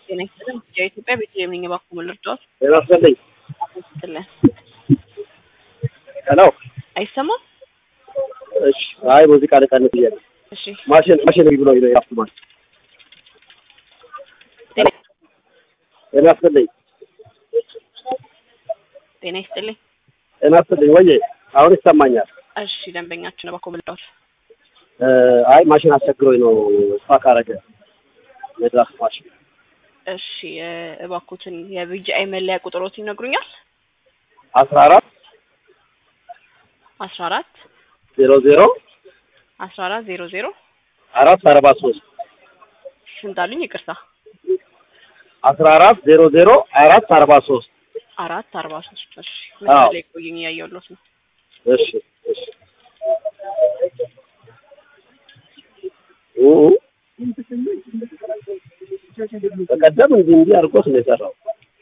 ጤና ይስጥልን። የኢትዮጵያ ቤተልሔም ነኝ። እባክዎ ምን ልርዳዎት? ጤና ይስጥልኝ። ይስጥልን። ሄሎ። አይሰማም? እሺ። አይ ሙዚቃ ልቀንስ ብዬ ነው። እሺ። ማሽን ማሽን ብሎ ነው ያፍቱ ማለት ጤና ጤና ይስጥልኝ። ጤና ይስጥልኝ። ጤና ይስጥልኝ። ወዬ አሁን ይሰማኛል። እሺ። ደንበኛችን እባክዎ ምን ልርዳዎት? እ አይ ማሽን አስቸግሮኝ ነው ስፓክ አረገ የድራፍት ማሽን እሺ። እ እባክዎትን የቢጂአይ መለያ ቁጥሮት ይነግሩኛል? አስራ አራት አስራ አራት ዜሮ ዜሮ አስራ አራት ዜሮ ዜሮ አራት አርባ ሶስት ስንት አሉኝ? ይቅርታ አስራ አራት ዜሮ ዜሮ አራት አርባ ሶስት አራት አርባ ሶስት እሺ። መስመር ላይ ቆዩኝ፣ እያየሁሎት ነው። እሺ እሺ ኡ በቀደም እንዲህ እንዲህ አድርጎት ነው የሰራው።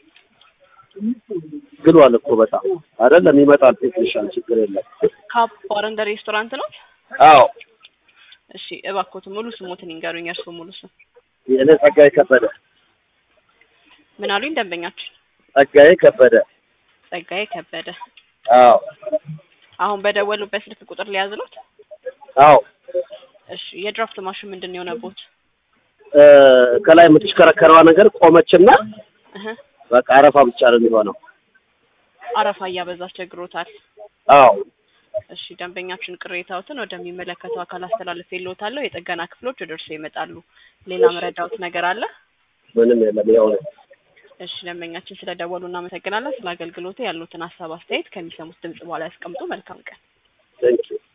ግሏል እኮ በጣም አይደለም። ይመጣል ቴክኒሻን፣ ችግር የለም። ካፕ ባር ኤንድ ሬስቶራንት ነው? አዎ እሺ። እባክዎትን ሙሉ ስሞትን ይንገሩኝ፣ የእርስዎ ሙሉ ስም። የእኔ ጸጋዬ ከበደ ምን አሉኝ? ደንበኛችን ጸጋዬ ከበደ። ጸጋዬ ከበደ። አዎ አሁን በደወሉበት ስልክ ቁጥር ሊያዝሉት? አዎ እሺ። የድራፍት ማሽን ምንድን ነው የሆነቦት? እ ከላይ የምትሽከረከረዋ ነገር ቆመችና እህ በቃ አረፋ ብቻ ነው የሚሆነው። አረፋ እያበዛ አስቸግሮታል። አዎ እሺ። ደንበኛችን ቅሬታዎትን ወደሚመለከተው አካል አስተላልፌልዎታለሁ። የጥገና ክፍሎች ወደ እርስዎ ይመጣሉ። ሌላ መረዳዎት ነገር አለ? ምንም የለም። ያው ነው። እሺ። ደንበኛችን ስለደወሉ እናመሰግናለን። ስለ አገልግሎቱ ያሉትን ሀሳብ አስተያየት ከሚሰሙት ድምጽ በኋላ ያስቀምጡ። መልካም ቀን። ቴንኪው